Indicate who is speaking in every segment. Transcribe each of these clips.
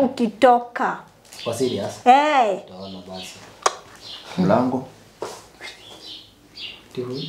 Speaker 1: ukitoka
Speaker 2: Kwa serious?
Speaker 1: hey.
Speaker 2: Utaona basi.
Speaker 3: Mlango
Speaker 2: Tihu.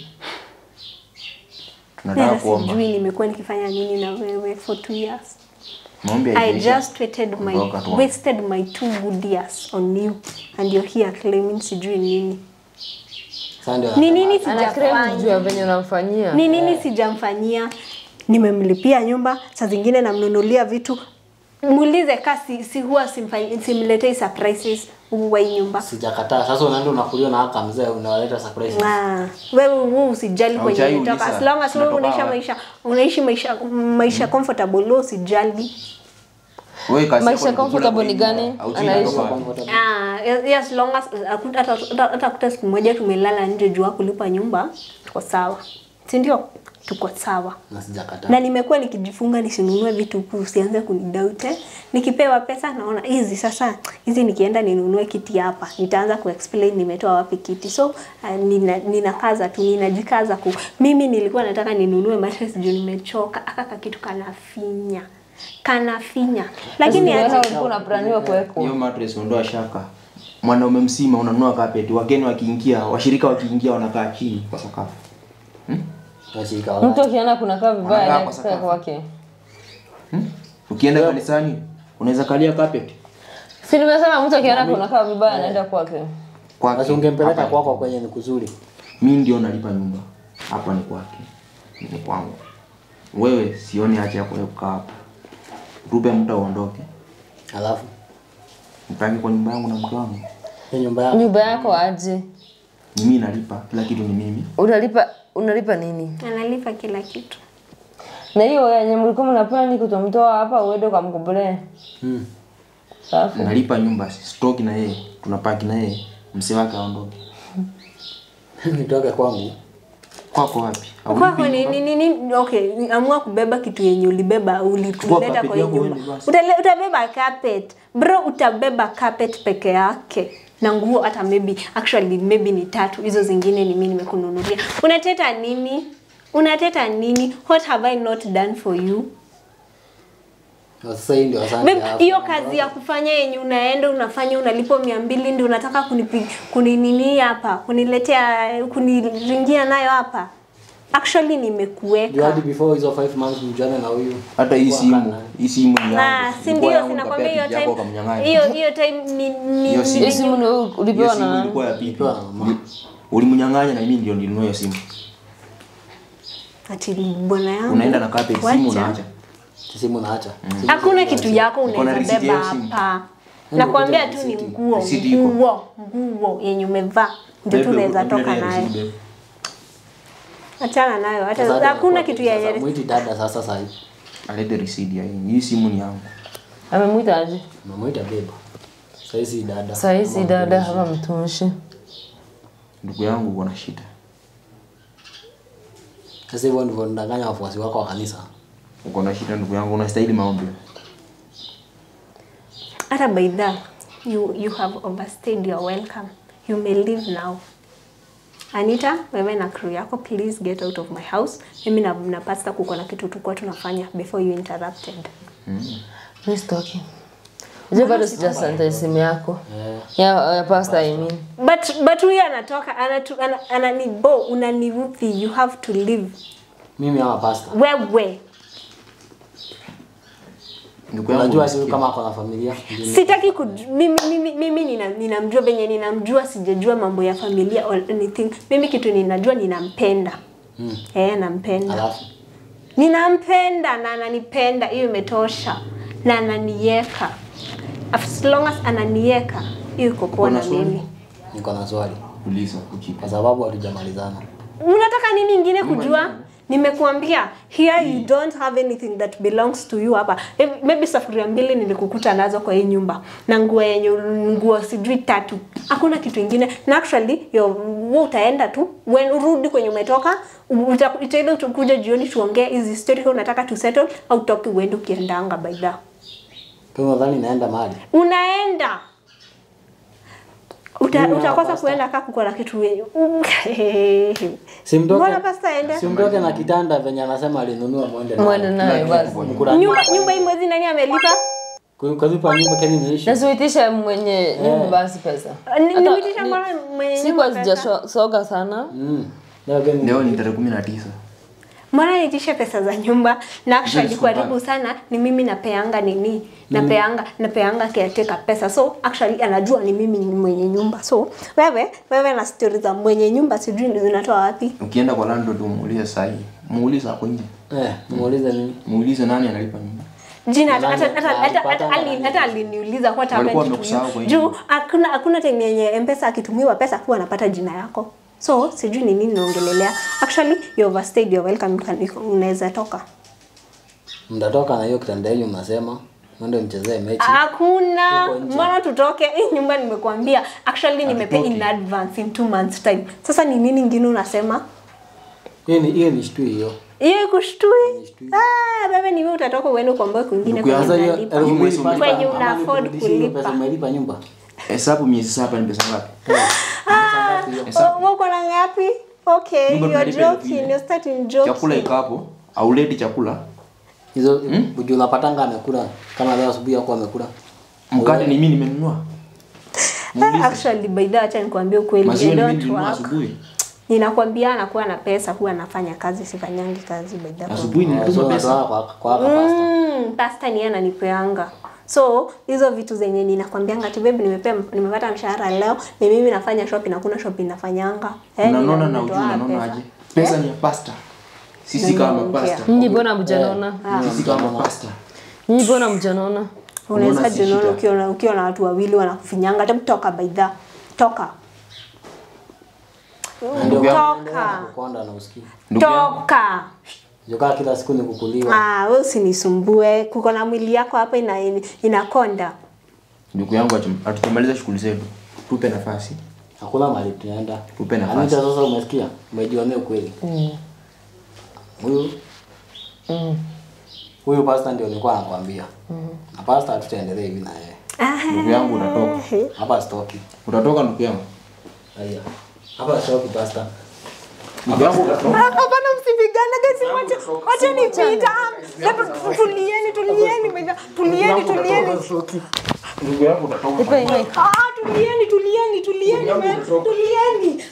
Speaker 3: tunataka
Speaker 1: Hata
Speaker 3: kuomba.
Speaker 1: sijui nimekuwa nikifanya nini na wewe for two years
Speaker 3: Maombi
Speaker 1: I
Speaker 3: haijaisha.
Speaker 1: just wasted my
Speaker 3: Ondoka tu.
Speaker 1: wasted my two good years on you and you're here claiming sijui nini
Speaker 2: Sasa ndio
Speaker 1: ni nini
Speaker 4: ana crave juu
Speaker 1: sijafanya
Speaker 4: ya venye unamfanyia
Speaker 1: ni nini sijamfanyia nimemlipia nyumba saa zingine namnunulia vitu muulize ka si, si huwa simfanyi- simletei surprises huwa hii nyumba
Speaker 2: sijakataa. Sasa unaenda unakuliwa na haka mzee unawaleta surprise.
Speaker 1: Ah, wewe wewe usijali kwenye
Speaker 3: Haujai
Speaker 1: umetoka
Speaker 3: uliza,
Speaker 1: as long as wewe
Speaker 3: unatoka
Speaker 1: unaishi
Speaker 3: wapi?
Speaker 1: maisha unaishi maisha maisha comfortable wewe usijali
Speaker 3: Wewe kazi
Speaker 4: Maisha
Speaker 3: yako ni kukula
Speaker 4: comfortable
Speaker 3: kwa
Speaker 4: ni
Speaker 3: nyumba,
Speaker 4: gani?
Speaker 3: hauchi
Speaker 4: Anaishi.
Speaker 3: inatoka wapi?
Speaker 1: Ah, yes, as long as hakuta- hata hata- hata kuta siku moja tumelala nje jua kulipa nyumba tuko sawa si ndio tuko sawa
Speaker 2: Na sijakataa.
Speaker 1: na nimekuwa nikijifunga nisinunue vitu huku usianze kunidaute nikipewa pesa naona hizi sasa hizi nikienda ninunue kiti hapa nitaanza kuexplain nimetoa wapi kiti so uh, nina, ninakaza tu ninajikaza ku mimi nilikuwa nataka ninunue mattress juu nimechoka aka kitu kanafinya kanafinya lakini
Speaker 4: Wewe
Speaker 1: aje
Speaker 4: ulikuwa unaplaniwa kuwekwa
Speaker 3: hiyo mattress ondoa shaka mwanaume msima unanunua carpet wageni wakiingia washirika wakiingia wanakaa chini kwa sakafu
Speaker 2: Washirika wa
Speaker 4: mtu akiona kunakaa vibaya
Speaker 3: Wanakaa
Speaker 4: naye
Speaker 3: kwa
Speaker 4: kupea
Speaker 3: sakafu.
Speaker 4: kwake
Speaker 3: hmm? ukienda kanisani unaweza kalia carpet
Speaker 4: si nimesema mtu akiona kunakaa vibaya anaenda kwake
Speaker 3: kwake
Speaker 2: Basi ungempeleka
Speaker 3: hapa
Speaker 2: kwako kwenye ni kuzuri.
Speaker 3: mi ndio nalipa nyumba hapa ni kwake ni kwangu wewe sioni haja ya kuwewe kukaa hapa rube mtu aondoke
Speaker 2: Alafu
Speaker 3: mpange kwa nyumba yangu na mke wangu
Speaker 2: hiyo nyumba yako
Speaker 4: nyumba yako aje
Speaker 3: ni mimi nalipa kila kitu ni mimi
Speaker 4: unalipa unalipa nini
Speaker 1: analipa kila kitu
Speaker 4: na hiyo yenye mlikuwa mnapani kutomtoa hapa uende ukamkombolee
Speaker 2: mm.
Speaker 4: safi
Speaker 3: nalipa nyumba stoki na yeye tunapaki na yeye msee wake aondoke
Speaker 2: nitoke kwangu.
Speaker 3: kwako wapi
Speaker 1: kwako
Speaker 3: Haulipi
Speaker 1: ni,
Speaker 3: nyumba?
Speaker 1: ni, ni, ni, okay amua kubeba kitu yenye ulibeba ulileta
Speaker 3: carpet
Speaker 1: kwa hii
Speaker 3: yako
Speaker 1: nyumba
Speaker 3: uende basi.
Speaker 1: Utale- utabeba carpet bro utabeba carpet peke yake na nguo hata maybe actually maybe ni tatu hizo zingine ni mimi nimekununulia unateta nini unateta nini what have i not done for you
Speaker 2: Na Sasa hii ndio asante
Speaker 1: Babe,
Speaker 2: yako.
Speaker 1: hiyo kazi ya kufanya yenye unaenda unafanya unalipwa mia mbili ndio unataka kunipi kuninini hapa kuniletea kuniringia nayo hapa actually
Speaker 2: Juu
Speaker 1: nimekuweka
Speaker 2: hadi before hizo 5 months mjuane na huyu.
Speaker 3: hata hii
Speaker 2: Kwa
Speaker 3: simu
Speaker 2: kana.
Speaker 3: hii simu ni
Speaker 1: na
Speaker 3: yangu
Speaker 1: si
Speaker 3: Ilikuwa
Speaker 1: ndio
Speaker 3: yangu,
Speaker 1: sinakwambia hiyo
Speaker 3: nikapea bibi yako
Speaker 1: time
Speaker 3: ukamnyang'anya.
Speaker 1: hiyo hiyo time ni ni
Speaker 3: Hiyo simu.
Speaker 4: hiyo simu ni
Speaker 3: Hiyo
Speaker 4: ulipewa
Speaker 3: simu
Speaker 4: na nani
Speaker 3: ilikuwa ya pipi
Speaker 2: Ilikuwa na mama.
Speaker 3: ulimnyang'anya na mimi ndio nilinunua hiyo simu
Speaker 1: ati bwana yangu
Speaker 3: unaenda na carpet simu
Speaker 1: wacha.
Speaker 3: unaacha
Speaker 2: Simu naacha.
Speaker 1: hakuna kitu yako
Speaker 3: Uko na
Speaker 1: unaweza
Speaker 3: receipt ya
Speaker 1: beba
Speaker 3: hiyo simu?
Speaker 1: hapa nakwambia tu ni nguo
Speaker 3: Receipt iko.
Speaker 1: nguo nguo yenye umevaa ndio tu
Speaker 3: Bebe,
Speaker 1: unaweza
Speaker 3: hebu
Speaker 1: toka
Speaker 3: niletee
Speaker 1: nayo
Speaker 3: receipt, bebe.
Speaker 1: achana nayo hata
Speaker 2: Sasa
Speaker 1: hakuna
Speaker 2: kwa-
Speaker 1: kitu ya
Speaker 2: sasa Mwiti dada sasa sasa hivi.
Speaker 3: alete receipt ya hii hii simu ni yangu
Speaker 4: amemwita aje
Speaker 2: Mamaita beba. Sasa hizi dada.
Speaker 4: sahizi dada ama mtumishi
Speaker 3: ndugu yangu uko na shida
Speaker 2: Sasa hivyo ndivyo ndanganya wafuasi wako wa kanisa.
Speaker 3: uko na shida ndugu yangu unastahili maombi
Speaker 1: hata by that you you have overstayed your welcome you may leave now Anita, wewe na crew yako please get out of my house. Mimi na, na pastor kuko na kitu tulikuwa tunafanya before you interrupted.
Speaker 4: mi sitoki je bado sijasanta simu yako ya, ya pasta I mean.
Speaker 1: But but huyu anatoka anatu, ana, ananibo unaniudhi you have to leave.
Speaker 2: Mimi ama pastor.
Speaker 1: Wewe
Speaker 3: ndugu yangu
Speaker 2: Unajua
Speaker 3: unasikia?
Speaker 2: sio kama ako na familia. Ndio-
Speaker 1: sitaki kuj... mimi mimi, mimi nina, ninamjua venye ninamjua sijajua mambo ya familia or anything. Mimi kitu ninajua ninampenda.
Speaker 2: Mm.
Speaker 1: Eh, nampenda.
Speaker 2: Alafu
Speaker 1: ninampenda na ananipenda hiyo imetosha na ananieka as long as ananieka hiyo iko poa na mimi
Speaker 2: niko na swali
Speaker 3: uliza kujibu
Speaker 2: kwa sababu hatujamalizana.
Speaker 1: unataka nini ingine kujua nimekuambia here you don't have anything that belongs to you hapa Eh, maybe safuria mbili nilikukuta nazo kwa hii nyumba na nguo yenye nguo sijui tatu hakuna kitu ingine na actually yo wewe utaenda tu when urudi kwenye umetoka uta- itaenda utakuja jioni tuongee hizi story kama unataka tu settle au toki uende ukiendanga by the
Speaker 2: Kwa hiyo nadhani naenda mahali.
Speaker 1: unaenda Uta,
Speaker 2: Mimi na
Speaker 1: utakosa
Speaker 2: pasta.
Speaker 1: kuenda kaa kuko na kitu wenye
Speaker 2: Simtoke.
Speaker 1: Mbona pasta aende?
Speaker 2: Simtoke na kitanda venye anasema alinunua muende nayo.
Speaker 4: mwende nayo basi
Speaker 2: Mkula-
Speaker 1: nyumba nyumba hii mwezi nani amelipa
Speaker 2: Kwa- Ukalipa nyumba kani imeisha.
Speaker 4: nasiuitisha mwenye nyumba basi pesa
Speaker 1: Ni-
Speaker 4: Hata-
Speaker 1: nimetisha
Speaker 4: ni-
Speaker 1: mara mwenye
Speaker 4: siku
Speaker 1: nyumba pesa.
Speaker 4: hazijasoga sana
Speaker 2: Mm. Leo gani?
Speaker 3: leo ni tarehe kumi na tisa
Speaker 1: Mbona nitishe pesa za nyumba na actually
Speaker 3: Hizo
Speaker 1: karibu
Speaker 3: siku
Speaker 1: sana ni mimi napeanga nini napeanga napeanga caretaker pesa so actually anajua ni mimi ni mwenye nyumba so wewe wewe na story za mwenye nyumba sijui ndio zinatoa wapi
Speaker 3: ukienda kwa landlord umuulize sahi muulize hapo nje
Speaker 2: Eh, muulize nini?
Speaker 3: muulize nani analipa nyumba
Speaker 1: jina hata
Speaker 2: Nani-
Speaker 1: hata hata
Speaker 2: nani
Speaker 1: hata-
Speaker 2: pata
Speaker 1: hata-
Speaker 2: nani?
Speaker 1: hata aliniuliza what
Speaker 3: Walikuwa
Speaker 1: happened to
Speaker 3: wamekusahau kwa
Speaker 1: you
Speaker 3: hiyo.
Speaker 1: juu hakuna hakuna time yenye mpesa akitumiwa pesa huwa anapata jina yako so sijui ni nini naongelelea actually you overstayed you're welcome you can- you- unaweza toka
Speaker 2: Mtatoka na hiyo kitanda yenu mnasema. Mwende mchezee mechi.
Speaker 1: hakuna
Speaker 2: Huko nje.
Speaker 1: mbona tutoke hii nyumba nimekuambia actually nimepay in advance in two months time sasa ni nini ingine unasema
Speaker 2: Hiyo ni hiyo ni shtui hiyo.
Speaker 1: hiyo kushtui ah wewe ni wewe utatoka uende kuomba kwingine
Speaker 3: Ndugu yangu,
Speaker 1: kwenye
Speaker 2: Sasa hiyo
Speaker 1: unalipa.
Speaker 2: elfu mbili
Speaker 3: mwezi
Speaker 2: pasta,
Speaker 1: Kwenye
Speaker 2: ama
Speaker 1: una afford
Speaker 2: nikurudishie hiyo
Speaker 1: kulipa.
Speaker 2: Pesa umelipa nyumba.
Speaker 3: hesabu miezi saba ni pesa ngapi
Speaker 1: Ah,
Speaker 3: Hesabu.
Speaker 1: oh, uko na ngapi okay
Speaker 3: Nyumba
Speaker 1: you are
Speaker 3: tunalipa elfu
Speaker 1: joking
Speaker 3: nne.
Speaker 1: you're starting joking
Speaker 3: chakula iko hapo auleti chakula
Speaker 2: Hizo mm? unapatanga amekula kama leo asubuhi yako amekula.
Speaker 3: mkate ni mimi nimenunua
Speaker 1: Ah, actually by the way acha nikwambie ukweli
Speaker 3: maziwa
Speaker 1: I
Speaker 3: ni mimi
Speaker 1: don't
Speaker 3: nilinunua
Speaker 1: work
Speaker 3: asubuhi
Speaker 1: ninakwambia anakuwa na pesa huwa anafanya kazi sifanyangi kazi by the way
Speaker 3: asubuhi
Speaker 2: Eh, so
Speaker 3: nilituma pesa
Speaker 2: unatoa kwa kwa kwa pasta.
Speaker 1: Mm, pasta ni yeye ananipeanga so hizo vitu zenye ninakwambianga ati babe nimepea nimepata mshahara leo ni mimi nafanya shopping hakuna shopping nafanyanga eh,
Speaker 3: unanona
Speaker 1: nina-
Speaker 3: na ujui
Speaker 1: nimetoa
Speaker 3: unanona
Speaker 1: pesa.
Speaker 3: aje pesa ni ya pasta sisi kama
Speaker 1: Ndio,
Speaker 3: pasta
Speaker 4: nyinyi mbona mjanona
Speaker 3: sisi kama pasta
Speaker 4: nyinyi mbona mjanona
Speaker 1: unaweza
Speaker 3: Unaona si
Speaker 1: jiona
Speaker 3: shida.
Speaker 1: ukiwa na ukiwa na watu wawili wanakufinyanga hebu toka by the toka
Speaker 2: Ndio
Speaker 1: toka
Speaker 2: kukonda na usikii.
Speaker 3: ndugu yangu
Speaker 1: toka
Speaker 2: Jokaa kila siku ni kukuliwa.
Speaker 1: ah wewe usinisumbue kuko na mwili yako hapa ina inakonda
Speaker 3: ndugu yangu atum- hatujamaliza shughuli zetu tupe nafasi
Speaker 2: Hakuna mahali tunaenda.
Speaker 3: Tupe nafasi.
Speaker 2: Anita sasa umesikia? Umejionea ukweli. Huyu
Speaker 4: Mm.
Speaker 2: huyu pasta ndio nilikuwa nakwambia. Na pasta hatutaendelea hivi na yeye.
Speaker 3: ndugu yangu utatoka
Speaker 2: Hapa stoki.
Speaker 3: utatoka ndugu yangu
Speaker 2: Haya. Hapa stoki pasta.
Speaker 3: ndugu yangu utatoka
Speaker 1: Hapana, msipigane gesi, wacha wacha nipita. Hebu tulieni, tulieni, bwana. tulieni, tulieni.
Speaker 3: ndugu yangu utatoka
Speaker 4: Ipe mic.
Speaker 1: Ah, tulieni, tulieni, tulieni, man. tulieni.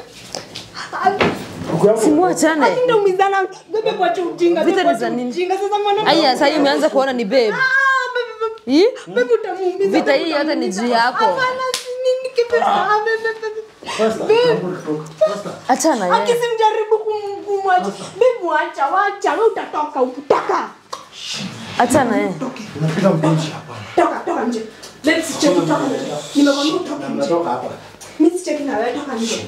Speaker 4: Simuachane.
Speaker 1: Ati ndio umizana, bebe kwa ujinga,
Speaker 4: Vita
Speaker 1: bebe
Speaker 4: ni
Speaker 1: kwa
Speaker 4: za nini?
Speaker 1: ujinga. Sasa mwana
Speaker 4: Aya, sasa hii umeanza kuona ni babe.
Speaker 1: Ah, bebe, bebe.
Speaker 4: Hii?
Speaker 1: Bebe utamuumiza.
Speaker 4: Vita
Speaker 1: bebe
Speaker 4: hii yote ni
Speaker 1: utamuumiza.
Speaker 4: juu yako.
Speaker 1: Hapana, si nini kitu. Ah, bebe, bebe.
Speaker 4: Achana yeye.
Speaker 1: Akisimjaribu kum- kumwacha. Bebe wacha, wacha, wewe utatoka, utaka.
Speaker 4: Achana yeye.
Speaker 1: Toka, toka nje. Bebe, sicheki, toka nje. Nimekwambia utoke nje. Mimi sicheki na wewe, toka nje.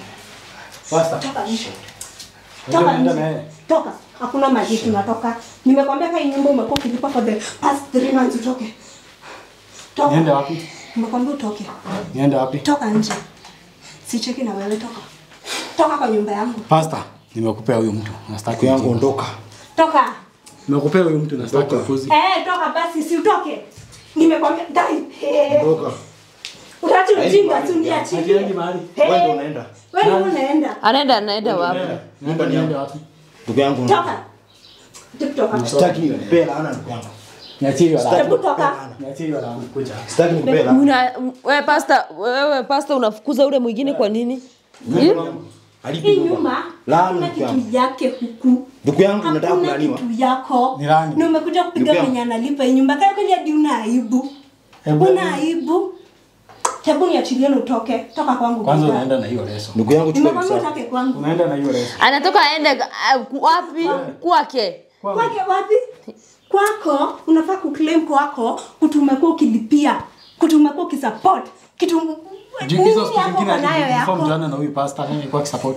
Speaker 1: Toka nje. Toka nje. Toka. Hakuna maji tunatoka. Nimekwambia kai nyumba umekuwa ukilipa for the past three months utoke. Toka.
Speaker 5: Niende wapi?
Speaker 1: Nimekwambia utoke.
Speaker 5: Niende wapi?
Speaker 1: Toka nje. Sicheki na wewe toka. Toka kwa nyumba yangu.
Speaker 5: Pasta, nimekupea huyu mtu. Nastaki
Speaker 6: yangu
Speaker 5: ujinga.
Speaker 6: ondoka.
Speaker 1: Toka.
Speaker 5: Nimekupea huyu mtu nastaki upuzi.
Speaker 1: Eh, toka basi si utoke. Nimekwambia dai. Eh,
Speaker 6: Ondoka.
Speaker 1: Utaacha ujinga tu
Speaker 5: Hatuendi
Speaker 1: niachilie.
Speaker 5: mahali.
Speaker 6: Wewe ndio
Speaker 1: Eh,
Speaker 6: unaenda.
Speaker 1: wewe ndio unaenda.
Speaker 4: Anaenda anaenda wapi?
Speaker 5: Niende niende wapi?
Speaker 6: Ndugu yangu ondoka.
Speaker 1: Toka. Hebu toka.
Speaker 6: Sitaki nikupee laana ndugu yangu.
Speaker 5: Niachie hiyo laana.
Speaker 1: Hebu toka.
Speaker 5: Niachie hiyo laana. Kuja.
Speaker 6: Sitaki nikupee laana.
Speaker 4: Una wewe pasta, wewe pasta unafukuza ule mwingine kwa nini? Hii?
Speaker 6: Alipi
Speaker 1: Hii
Speaker 6: nyumba.
Speaker 1: nyumba
Speaker 6: Laana
Speaker 1: hakuna
Speaker 6: ndugu yangu.
Speaker 1: kitu yake huku.
Speaker 6: Ndugu yangu unataka
Speaker 1: Hakuna
Speaker 6: kulaaniwa.
Speaker 1: kitu yako.
Speaker 5: Ni nani?
Speaker 1: Na umekuja kupiga
Speaker 6: Ndugu yangu.
Speaker 1: mwenye analipa hii nyumba. Kaya kweli hadi una aibu.
Speaker 5: Hebu-
Speaker 1: Una aibu. Hebu niachilie na utoke. Toka kwangu.
Speaker 5: Kwanza
Speaker 1: baba.
Speaker 5: unaenda na hiyo leso.
Speaker 6: Ndugu yangu chukua
Speaker 1: Nimekwambia
Speaker 6: visa.
Speaker 1: utoke kwangu.
Speaker 5: Unaenda na hiyo leso.
Speaker 4: Anatoka aende uh, wapi? Kwake.
Speaker 1: Kwake wapi? Kwako unafaa kuclaim kwako kutu umekuwa ukilipia, kutu umekuwa ukisupport kitu
Speaker 5: Ju-
Speaker 1: nini
Speaker 5: Hizo siku
Speaker 1: hapo
Speaker 5: zingine
Speaker 1: uko nayo
Speaker 5: aliform
Speaker 1: yako?
Speaker 5: jana na huyu pasta nani kwa support.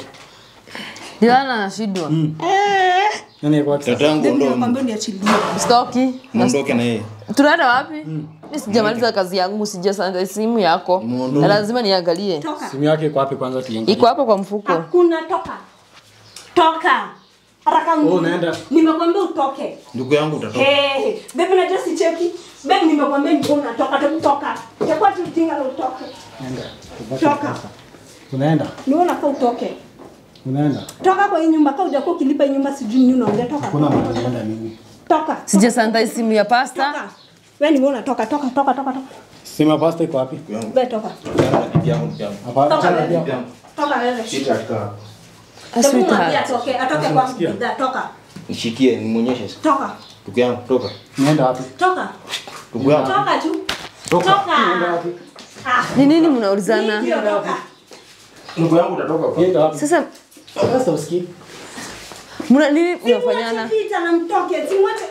Speaker 4: Dilana anashindwa.
Speaker 1: Eh,
Speaker 5: Nani kwa
Speaker 6: Tata
Speaker 5: support.
Speaker 6: yangu
Speaker 1: ndio
Speaker 6: ondoa.
Speaker 1: nakwambia niachilie.
Speaker 4: Stoki.
Speaker 6: Muondoke na yeye.
Speaker 4: Tunaenda wapi? Mimi sijamaliza kazi yangu, sijasanga simu yako.
Speaker 6: Muondoe.
Speaker 4: Na lazima niangalie.
Speaker 1: Toka.
Speaker 5: Simu yake iko wapi kwanza tuiangalie.
Speaker 4: Iko hapo kwa mfuko.
Speaker 1: Hakuna toka. Toka. Haraka
Speaker 5: Oh,
Speaker 1: mjini.
Speaker 5: unaenda.
Speaker 1: Nimekwambia utoke.
Speaker 6: Ndugu yangu utatoka.
Speaker 1: Eh, baby najua sicheki. Baby nimekwambia ndio unatoka, tu toka. Itakuwa tu ujinga na utoke.
Speaker 5: Nenda.
Speaker 1: Toka.
Speaker 5: Unaenda.
Speaker 1: Ni wewe unafaa utoke.
Speaker 5: Unaenda.
Speaker 1: Toka kwa hii nyumba, kama hujakuwa ukilipa hii nyumba sijui nini unaongea toka.
Speaker 5: Hakuna mahali naenda mimi.
Speaker 1: Toka.
Speaker 4: Sijasanga simu ya pasta.
Speaker 1: Toka. Wewe ni wewe unatoka toka toka toka toka.
Speaker 5: Sima pasta iko wapi?
Speaker 1: Wewe toka.
Speaker 6: Bibi yangu, bibi yangu.
Speaker 5: Hapana,
Speaker 1: Toka
Speaker 5: achana
Speaker 1: wewe.
Speaker 5: pia.
Speaker 1: Toka wewe.
Speaker 6: Sita katika
Speaker 4: Ah,
Speaker 1: Hebu mwambie
Speaker 4: sweetheart.
Speaker 1: atoke, atoke kwangu bidhaa, toka.
Speaker 6: nishikie nimuonyeshe sasa.
Speaker 1: Toka.
Speaker 6: Ndugu yangu, toka.
Speaker 5: Nienda wapi?
Speaker 1: Toka.
Speaker 6: Ndugu yangu.
Speaker 1: Toka tu.
Speaker 5: Toka.
Speaker 1: Toka.
Speaker 5: Nienda wapi?
Speaker 1: Ah,
Speaker 4: Ni nini mnaulizana?
Speaker 1: ndio toka.
Speaker 6: Ndugu yangu utatoka kwa.
Speaker 5: Nienda wapi?
Speaker 4: Sasa
Speaker 5: Pasta usikii.
Speaker 4: mna nini
Speaker 1: Si mwache
Speaker 4: mnafanyana?
Speaker 1: Peter na mtoke, si mwache.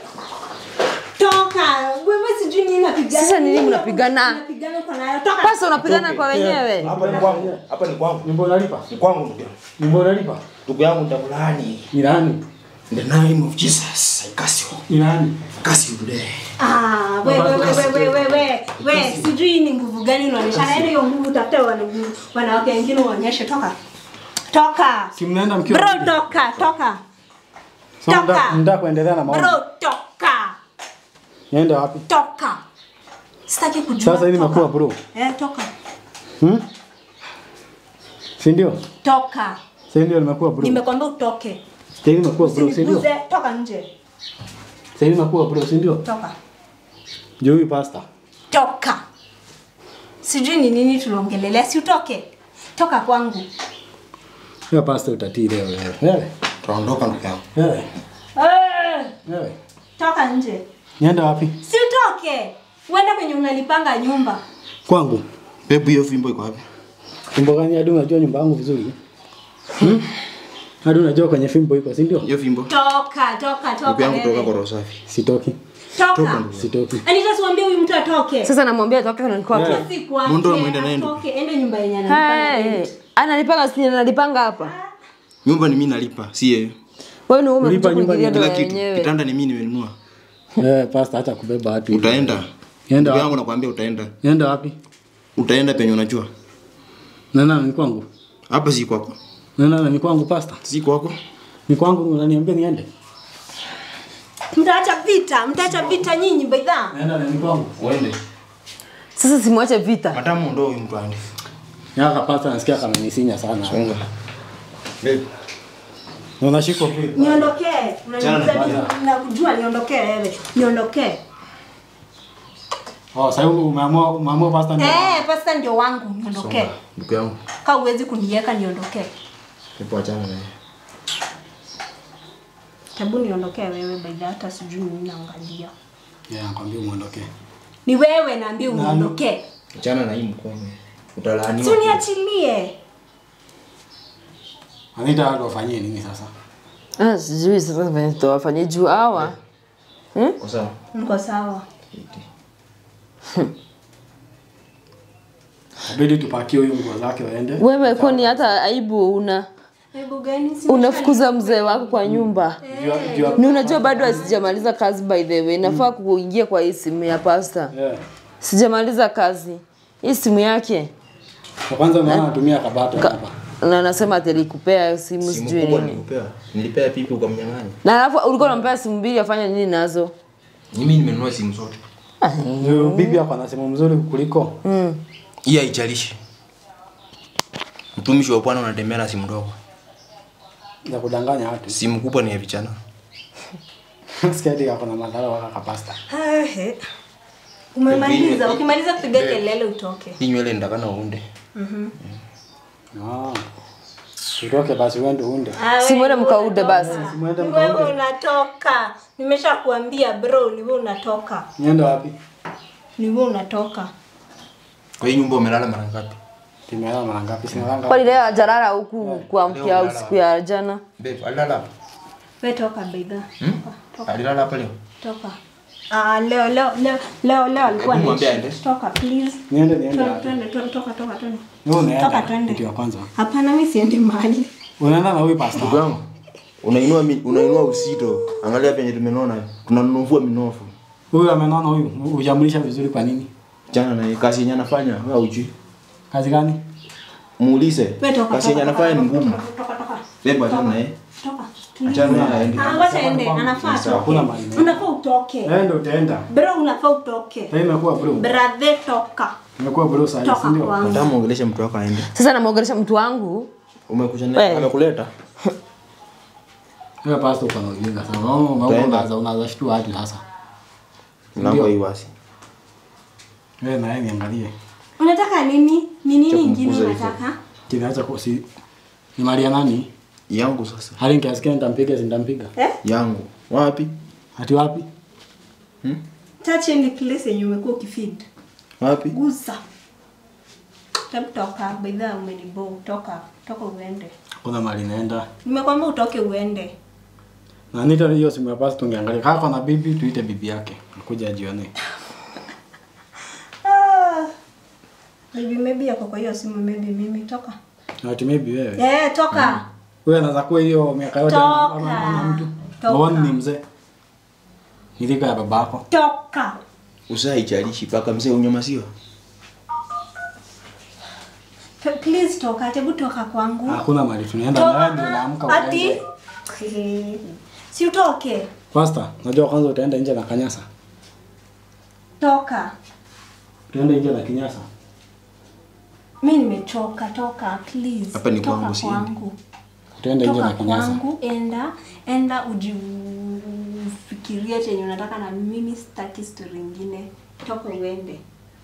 Speaker 1: Toka. Wewe sijui nini napigana.
Speaker 4: Sasa nini mnapigana?
Speaker 1: Mnapigana kwa nayo. Toka.
Speaker 4: Pasa unapigana kwa wenyewe.
Speaker 6: Hapa ni kwangu. Hapa ni kwangu.
Speaker 5: Nyumba unalipa?
Speaker 6: Ni kwangu ndugu yangu.
Speaker 5: Nyumba unalipa?
Speaker 6: Ndugu yangu nitakulaani.
Speaker 5: Ni nani?
Speaker 6: In the name of Jesus, I curse you.
Speaker 5: Ni nani?
Speaker 6: I curse you today.
Speaker 1: Ah, we we we we we we we we sijui ni nguvu gani unaonyesha. Naenda hiyo nguvu tafuta wana wanawake wengine uonyeshe toka. Toka.
Speaker 5: Si mnaenda mkiwa
Speaker 1: Bro
Speaker 5: wapi?
Speaker 1: toka, toka.
Speaker 5: So
Speaker 1: toka.
Speaker 5: mnataka- mnataka kuendelea na maombi.
Speaker 1: Bro toka.
Speaker 5: Nienda wapi?
Speaker 1: Toka. Sitaki kujua.
Speaker 5: Sasa hii
Speaker 1: toka.
Speaker 5: nimekuwa bro.
Speaker 1: Eh, toka.
Speaker 5: Hmm? Si ndio?
Speaker 1: Toka.
Speaker 5: Si ndio nimekuwa bro.
Speaker 1: Nimekwambia utoke.
Speaker 5: Sasa hivi nimekuwa bro, si ndio?
Speaker 1: Usiniguze, toka nje.
Speaker 5: Sasa hivi nimekuwa bro, si ndio?
Speaker 1: Toka.
Speaker 5: Je, huyu pasta?
Speaker 1: Toka. Sijui ni nini tunaongelelea, si utoke. Toka kwangu.
Speaker 5: Huyo pasta utatii leo wewe. Wewe.
Speaker 6: Tutaondoka ndugu yangu.
Speaker 5: Wewe.
Speaker 1: Eh,
Speaker 5: Wewe.
Speaker 1: toka nje.
Speaker 5: Nienda wapi?
Speaker 1: Si utoke. Uende kwenye unalipanga nyumba.
Speaker 5: Kwangu.
Speaker 6: Bebu hiyo fimbo iko wapi?
Speaker 5: Fimbo gani hadi unajua nyumba yangu vizuri? Hmm? Hadi unajua kwenye fimbo iko, si ndio?
Speaker 6: Hiyo fimbo.
Speaker 1: Toka, toka,
Speaker 6: Ndugu
Speaker 1: toka.
Speaker 6: yangu toka
Speaker 1: wewe.
Speaker 6: kwa roho safi.
Speaker 5: Sitoki.
Speaker 1: Toka.
Speaker 5: Sitoki.
Speaker 1: Anita siwaambie huyu mtu atoke.
Speaker 4: Sasa namwambia toke na niko wapi?
Speaker 1: Si kuambia,
Speaker 6: Mundo amwende naye ndo.
Speaker 1: atoke, ende nyumba yenye analipanga
Speaker 4: Hey,
Speaker 1: rent.
Speaker 4: analipanga si analipanga hapa.
Speaker 6: Nyumba ni mimi nalipa, si yeye.
Speaker 4: Wewe ni wewe
Speaker 5: Ulipa
Speaker 4: umekuja
Speaker 5: nyumba
Speaker 4: kuingilia
Speaker 5: ni
Speaker 6: Kila
Speaker 4: ndoa
Speaker 6: kitu.
Speaker 4: yenyewe.
Speaker 6: Kitanda ni mimi nimenunua.
Speaker 5: Eh, pasta hata kubeba watu. hivi.
Speaker 6: Utaenda.
Speaker 5: Nienda
Speaker 6: Ndugu yangu
Speaker 5: wapi?
Speaker 6: nakwambia utaenda.
Speaker 5: Nienda wapi?
Speaker 6: Utaenda penye unajua.
Speaker 5: Nana ni kwangu.
Speaker 6: Hapa si kwako.
Speaker 5: Nana ni kwangu pasta.
Speaker 6: Si kwako.
Speaker 5: Ni kwangu unaniambia niende.
Speaker 1: Mtaacha vita, mtaacha vita nyinyi baidha.
Speaker 5: Nenda ni kwangu.
Speaker 6: Uende.
Speaker 4: Sasa simwache vita.
Speaker 6: Matamu ndo huyu mtu ande.
Speaker 5: Yaka pasta nasikia kama nisinya sana.
Speaker 6: Songa. Babe.
Speaker 5: Na Unashikwa kweli.
Speaker 1: Niondokee.
Speaker 6: Chana na
Speaker 1: Unaniuliza ni- nakujua niondokee wewe. Niondokee.
Speaker 5: Oh, sasa umeamua umeamua pasta ndio.
Speaker 1: Eh, pasta ndio wangu, niondokee.
Speaker 6: Ndugu yangu.
Speaker 1: Kama uwezi kuniweka niondokee.
Speaker 6: Hebu achana naye.
Speaker 1: Hebu niondokee wewe baidha hata sijui nini naangalia.
Speaker 5: Yeah, nakwambia muondoke.
Speaker 1: Ni wewe naambia uniondokee.
Speaker 6: Achana na hii mkono.
Speaker 1: Si
Speaker 6: Utalaaniwa.
Speaker 1: uniachilie.
Speaker 5: Anita watu wafanyie nini sasa?
Speaker 4: Ah, sijui sasa venye tutawafanyia juu hawa.
Speaker 6: Kwa sawa.
Speaker 1: Niko sawa.
Speaker 5: Inabidi tupakie huyu nguo zake waende.
Speaker 4: Wewe kwani hata aibu una
Speaker 1: Hebu gani si
Speaker 4: unafukuza mzee wako kwa nyumba.
Speaker 5: Jua jua.
Speaker 4: Ni unajua bado sijamaliza kazi by the way. Nafaa kuingia kwa hii simu ya pasta.
Speaker 5: Yeah.
Speaker 4: Sijamaliza kazi. Hii simu yake.
Speaker 5: Kwa kwanza unaona anatumia kabato
Speaker 4: Ka,
Speaker 5: hapa.
Speaker 4: na anasema ati alikupea simu
Speaker 6: Simu
Speaker 4: sijui
Speaker 6: kubwa
Speaker 4: nini.
Speaker 6: nilikupea. Nilipea pipi ukamnyang'anya.
Speaker 4: Na alafu ulikuwa unampea simu mbili afanye nini nazo?
Speaker 6: Mimi nimenunua simu zote.
Speaker 5: Huyu bibi hapa ana simu mzuri kuliko.
Speaker 4: Mm.
Speaker 6: Hii haijalishi. Mtumishi wa Bwana unatembea na simu ndogo.
Speaker 5: Za kudanganya watu.
Speaker 6: Simu kubwa ni ya vijana.
Speaker 5: Sikia hadi ako na madhara waka kapasta.
Speaker 1: Ehe. Umemaliza, ukimaliza kupiga kelele utoke.
Speaker 6: Hii nywele nitakana uunde.
Speaker 5: Ah. Utoke basi uende uunde.
Speaker 1: Ah,
Speaker 4: Si mwende
Speaker 1: wewe
Speaker 4: mkaude basi.
Speaker 5: Mwende
Speaker 1: Ni wewe
Speaker 5: mkaunde.
Speaker 1: unatoka. Nimesha kuambia bro, ni wewe unatoka.
Speaker 5: Niende wapi?
Speaker 1: Ni wewe unatoka.
Speaker 6: Kwa hii nyumba umelala mara ngapi?
Speaker 5: Timelala mara ngapi? Sinalanga.
Speaker 4: Kwani leo ajalala huku kuamkia au siku ya jana?
Speaker 6: Babe, alilala hapa.
Speaker 1: Wewe toka baidha.
Speaker 6: Alilala hapa leo.
Speaker 1: Toka. Ah, leo leo leo leo leo alikuwa
Speaker 6: Hebu mwambie
Speaker 1: ni
Speaker 6: aende.
Speaker 1: toka please.
Speaker 5: Niende niende
Speaker 1: Twende
Speaker 5: wapi?
Speaker 1: twende twende, toka toka twende.
Speaker 5: Wewe
Speaker 1: Toka
Speaker 5: unaenda.
Speaker 1: twende.
Speaker 5: Kitu ya kwanza.
Speaker 1: Hapana mimi siendi mahali.
Speaker 5: Unaenda na huyu pasta.
Speaker 6: Ndugu yangu, unainua mi- unainua usito. Angalia penye tumenona. Tunanunua minofu.
Speaker 5: Huyu amenona huyu. Hujamlisha vizuri kwa nini?
Speaker 6: Jana na kazi yenye anafanya wewe hujui.
Speaker 5: Kazi gani?
Speaker 6: Muulize.
Speaker 1: Wewe toka.
Speaker 6: Kazi yenye
Speaker 1: toka,
Speaker 6: anafanya ni
Speaker 1: toka,
Speaker 6: ngumu.
Speaker 1: Toka toka.
Speaker 6: Babe, achana naye.
Speaker 1: Toka.
Speaker 6: Achana naye aende.
Speaker 1: Ah, wacha ende, anafaa
Speaker 5: Hakuna
Speaker 1: atoke.
Speaker 5: mahali.
Speaker 1: Unafaa utoke.
Speaker 5: Enda utaenda.
Speaker 1: Bro, unafaa utoke.
Speaker 5: Sasa imekuwa bro.
Speaker 1: Brother, toka.
Speaker 5: Imekuwa bro sasa, si
Speaker 1: Toka
Speaker 5: ndio?
Speaker 1: kwangu.
Speaker 6: Nataka muongeleshe mtu wako aende.
Speaker 4: Sasa namwongelesha mtu wangu.
Speaker 6: Umekuja naye
Speaker 4: Wewe.
Speaker 6: amekuleta.
Speaker 5: Wewe pasta uko na ujinga sana. Unaona unaona
Speaker 6: Utaenda.
Speaker 5: unaanza unaanza shtua hadi sasa.
Speaker 6: Mlango hii wasi.
Speaker 5: Wewe na yeye niangalie.
Speaker 1: Unataka nini? Ni nini
Speaker 6: Cha
Speaker 1: ingine
Speaker 6: kumkuza hivyo.
Speaker 1: unataka?
Speaker 5: Kinaacha kusi ni mali ya nani?
Speaker 6: Yangu sasa.
Speaker 5: Hali nikiasikia nitampiga si nitampiga.
Speaker 1: Eh?
Speaker 6: Yangu. Wapi?
Speaker 5: Ati wapi?
Speaker 1: Touch any place yenye umekuwa ukifeed.
Speaker 6: Wapi?
Speaker 1: Gusa. Hebu toka, by the way umenibo. Toka, toka uende.
Speaker 5: Kuna mali naenda.
Speaker 1: Nimekwambia utoke uende.
Speaker 5: Na nita hiyo simu ya pasi tungeangalia. Kaka kuna bibi tuite bibi yake. Akuja ajione.
Speaker 1: Ah. Maybe maybe yako kwa hiyo simu maybe mimi toka.
Speaker 5: Na ati maybe wewe.
Speaker 1: Eh, toka.
Speaker 5: Wewe anaweza kuwa hiyo miaka yote
Speaker 1: Toka.
Speaker 5: ama ama mtu.
Speaker 1: Toka.
Speaker 5: Wewe ni mzee. Nilika ya babako.
Speaker 1: Toka.
Speaker 6: Usaijalishi paka mzee unyamaziwa.
Speaker 1: P- Please toka, hebu toka kwangu.
Speaker 5: Hakuna mali tunaenda na wewe ndio unaamka
Speaker 1: Ati?
Speaker 5: ukaende.
Speaker 1: Si utoke.
Speaker 5: Pastor, najua kwanza utaenda nje na kanyasa.
Speaker 1: Toka.
Speaker 5: Utaenda nje na kinyasa.
Speaker 1: Mi nimechoka, toka please.
Speaker 6: Hapa ni
Speaker 1: toka
Speaker 6: kwangu, siendi.
Speaker 1: kwangu.
Speaker 5: Utaenda nje
Speaker 1: Toka
Speaker 5: na kinyasa.
Speaker 1: kwangu, enda enda ujifikirie chenye unataka na mimi sitaki story ingine. Toka uende.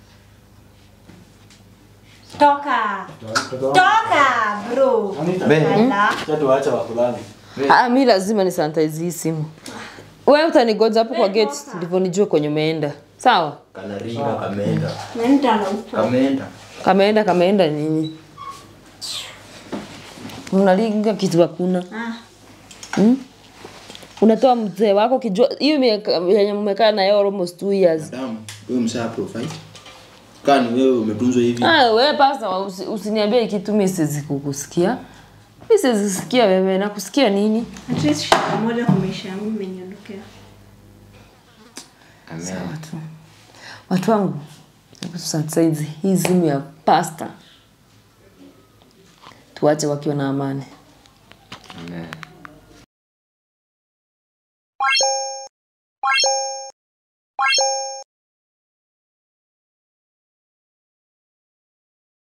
Speaker 1: Toka. Toka, bro.
Speaker 6: Be.
Speaker 1: Ala.
Speaker 5: Acha tuache wakulani.
Speaker 4: Ah, mi lazima ni sanitize hii simu. Wewe utanigoja hapo kwa gate ndivyo nijue kwenye umeenda. Sawa?
Speaker 6: Kanaringa kameenda.
Speaker 1: Nenda na upo.
Speaker 6: Kameenda.
Speaker 4: Kameenda kameenda nini? Unalinga kitu hakuna.
Speaker 1: Ah.
Speaker 4: Hmm? Unatoa mzee wako kijua hiyo miaka yenye mmekaa na yeye almost two years.
Speaker 6: Madam, wewe msaa profile. Kani wewe umetunzwa hivi.
Speaker 4: Ah, wewe pasa usi, usiniambie kitu mimi siwezi kukusikia. Mimi siwezi sikia wewe nakusikia nini?
Speaker 1: At least shida moja kwa maisha yangu imeniondokea.
Speaker 4: Sawa tu. Watu wangu, hebu sasa hii simu ya pasta tuache wakiwa na amani.